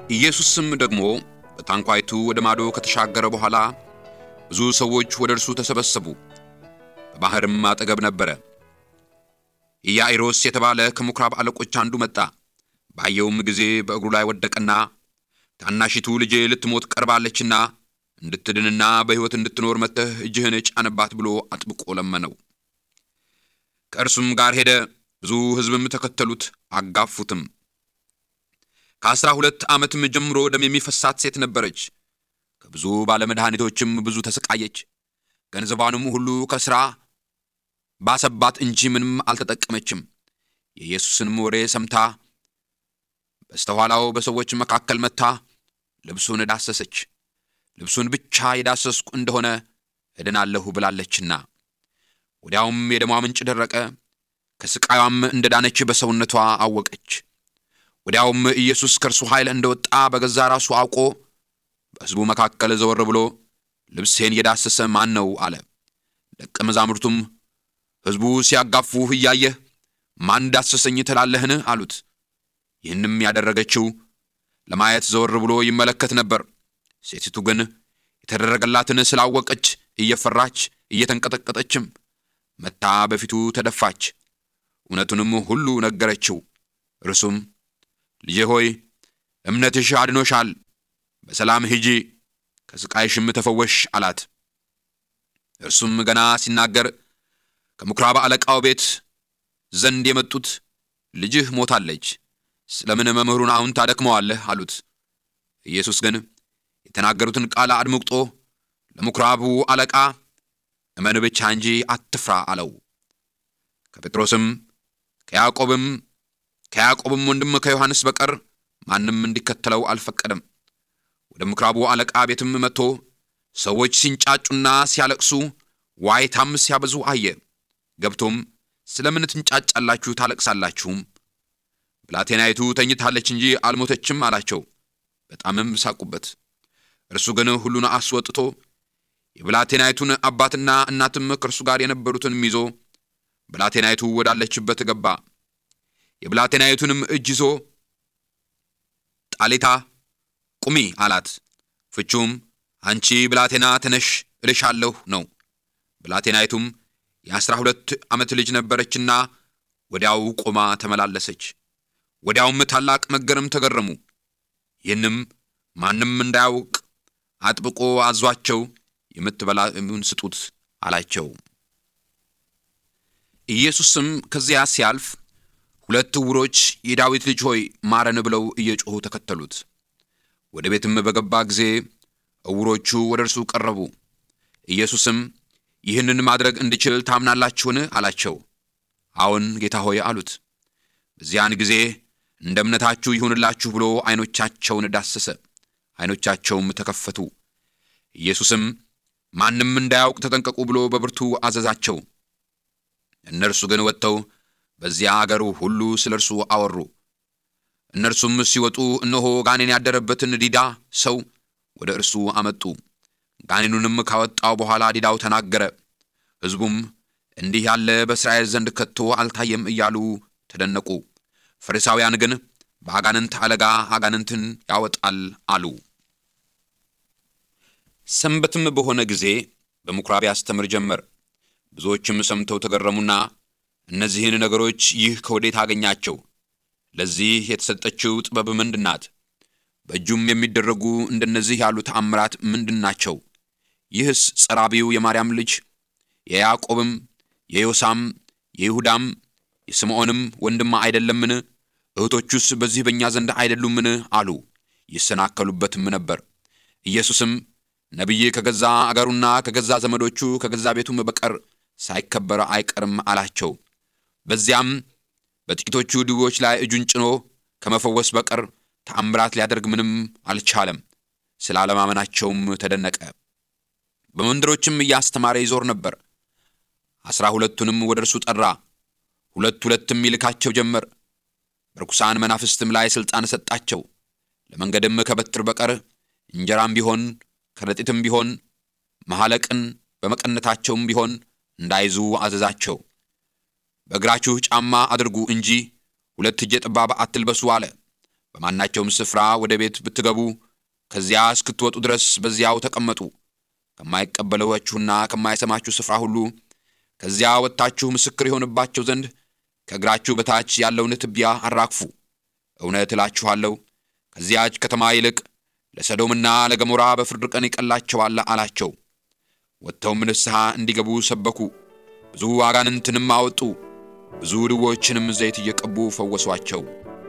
ኢየሱስም ደግሞ በታንኳይቱ ወደ ማዶ ከተሻገረ በኋላ ብዙ ሰዎች ወደ እርሱ ተሰበሰቡ። በባሕርም አጠገብ ነበረ። ኢያኢሮስ የተባለ ከምኵራብ አለቆች አንዱ መጣ። ባየውም ጊዜ በእግሩ ላይ ወደቀና ታናሺቱ ልጄ ልትሞት ቀርባለችና እንድትድንና በሕይወት እንድትኖር መጥተህ እጅህን ጫንባት ብሎ አጥብቆ ለመነው። ከእርሱም ጋር ሄደ። ብዙ ሕዝብም ተከተሉት፣ አጋፉትም። ከአሥራ ሁለት ዓመትም ጀምሮ ደም የሚፈሳት ሴት ነበረች። ከብዙ ባለመድኃኒቶችም ብዙ ተሰቃየች። ገንዘቧንም ሁሉ ከሥራ ባሰባት እንጂ ምንም አልተጠቀመችም። የኢየሱስንም ወሬ ሰምታ በስተኋላው በሰዎች መካከል መጥታ ልብሱን ዳሰሰች። ልብሱን ብቻ የዳሰስኩ እንደሆነ እድናለሁ ብላለችና። ወዲያውም የደሟ ምንጭ ደረቀ፣ ከሥቃዩም እንደ ዳነች በሰውነቷ አወቀች። ወዲያውም ኢየሱስ ከእርሱ ኃይል እንደወጣ በገዛ ራሱ አውቆ በሕዝቡ መካከል ዘወር ብሎ ልብሴን የዳሰሰ ማን ነው አለ። ደቀ መዛሙርቱም ሕዝቡ ሲያጋፉህ እያየህ ማን ዳሰሰኝ ትላለህን? አሉት። ይህንም ያደረገችው ለማየት ዘወር ብሎ ይመለከት ነበር። ሴቲቱ ግን የተደረገላትን ስላወቀች እየፈራች እየተንቀጠቀጠችም መታ በፊቱ ተደፋች። እውነቱንም ሁሉ ነገረችው። እርሱም ልጄ ሆይ እምነትሽ አድኖሻል፣ በሰላም ሂጂ፣ ከሥቃይሽም ተፈወሽ አላት። እርሱም ገና ሲናገር ከምኵራብ አለቃው ቤት ዘንድ የመጡት ልጅህ ሞታለች፣ ስለምን መምህሩን አሁን ታደክመዋለህ? አሉት። ኢየሱስ ግን የተናገሩትን ቃል አድምቅጦ ለምኵራቡ አለቃ እመን ብቻ እንጂ አትፍራ አለው። ከጴጥሮስም ከያዕቆብም ከያዕቆብም ወንድም ከዮሐንስ በቀር ማንም እንዲከተለው አልፈቀደም። ወደ ምኵራቡ አለቃ ቤትም መጥቶ ሰዎች ሲንጫጩና ሲያለቅሱ ዋይታም ሲያበዙ አየ። ገብቶም ስለምን ትንጫጫላችሁ ታለቅሳላችሁም? ብላቴናይቱ ተኝታለች እንጂ አልሞተችም አላቸው። በጣምም ሳቁበት። እርሱ ግን ሁሉን አስወጥቶ የብላቴናይቱን አባትና እናትም ከእርሱ ጋር የነበሩትንም ይዞ ብላቴናይቱ ወዳለችበት ገባ። የብላቴናይቱንም እጅ ይዞ ጣሊታ ቁሚ አላት። ፍቹም አንቺ ብላቴና ተነሽ እልሻለሁ ነው። ብላቴናይቱም የአሥራ ሁለት ዓመት ልጅ ነበረችና ወዲያው ቆማ ተመላለሰች። ወዲያውም ታላቅ መገረም ተገረሙ። ይህንም ማንም እንዳያውቅ አጥብቆ አዟቸው የምትበላውን ስጡት አላቸው። ኢየሱስም ከዚያ ሲያልፍ ሁለት ዕውሮች የዳዊት ልጅ ሆይ ማረን ብለው እየጮኹ ተከተሉት። ወደ ቤትም በገባ ጊዜ ዕውሮቹ ወደ እርሱ ቀረቡ። ኢየሱስም ይህንን ማድረግ እንድችል ታምናላችሁን? አላቸው። አዎን ጌታ ሆይ አሉት። በዚያን ጊዜ እንደ እምነታችሁ ይሁንላችሁ ብሎ ዐይኖቻቸውን ዳሰሰ። ዐይኖቻቸውም ተከፈቱ። ኢየሱስም ማንም እንዳያውቅ ተጠንቀቁ ብሎ በብርቱ አዘዛቸው። እነርሱ ግን ወጥተው በዚያ አገሩ ሁሉ ስለ እርሱ አወሩ። እነርሱም ሲወጡ እነሆ ጋኔን ያደረበትን ዲዳ ሰው ወደ እርሱ አመጡ። ጋኔኑንም ካወጣው በኋላ ዲዳው ተናገረ። ሕዝቡም እንዲህ ያለ በእስራኤል ዘንድ ከቶ አልታየም እያሉ ተደነቁ። ፈሪሳውያን ግን በአጋንንት አለጋ አጋንንትን ያወጣል አሉ። ሰንበትም በሆነ ጊዜ በምኵራብ ያስተምር ጀመር። ብዙዎችም ሰምተው ተገረሙና እነዚህን ነገሮች ይህ ከወዴት አገኛቸው? ለዚህ የተሰጠችው ጥበብ ምንድን ናት? በእጁም የሚደረጉ እንደነዚህ ያሉ ተአምራት ምንድን ናቸው? ይህስ ጸራቢው የማርያም ልጅ የያዕቆብም የዮሳም የይሁዳም የስምዖንም ወንድማ አይደለምን? እህቶቹስ በዚህ በእኛ ዘንድ አይደሉምን? አሉ። ይሰናከሉበትም ነበር። ኢየሱስም ነቢይ ከገዛ አገሩና ከገዛ ዘመዶቹ ከገዛ ቤቱም በቀር ሳይከበር አይቀርም አላቸው። በዚያም በጥቂቶቹ ድዌዎች ላይ እጁን ጭኖ ከመፈወስ በቀር ተአምራት ሊያደርግ ምንም አልቻለም። ስለ አለማመናቸውም ተደነቀ። በመንደሮችም እያስተማረ ይዞር ነበር። አስራ ሁለቱንም ወደ እርሱ ጠራ። ሁለት ሁለትም ይልካቸው ጀመር። በርኩሳን መናፍስትም ላይ ሥልጣን ሰጣቸው። ለመንገድም ከበትር በቀር እንጀራም ቢሆን ከረጢትም ቢሆን መሐለቅን በመቀነታቸውም ቢሆን እንዳይዙ አዘዛቸው። በእግራችሁ ጫማ አድርጉ እንጂ ሁለት እጀ ጠባብ አትልበሱ አለ። በማናቸውም ስፍራ ወደ ቤት ብትገቡ ከዚያ እስክትወጡ ድረስ በዚያው ተቀመጡ። ከማይቀበሏችሁና ከማይሰማችሁ ስፍራ ሁሉ ከዚያ ወጥታችሁ ምስክር የሆንባቸው ዘንድ ከእግራችሁ በታች ያለውን ትቢያ አራግፉ። እውነት እላችኋለሁ ከዚያች ከተማ ይልቅ ለሰዶምና ለገሞራ በፍርድ ቀን ይቀላቸዋል አላቸው። ወጥተውም ንስሐ እንዲገቡ ሰበኩ። ብዙ አጋንንትንም አወጡ። ብዙ ድዎችንም ዘይት እየቀቡ ፈወሷቸው።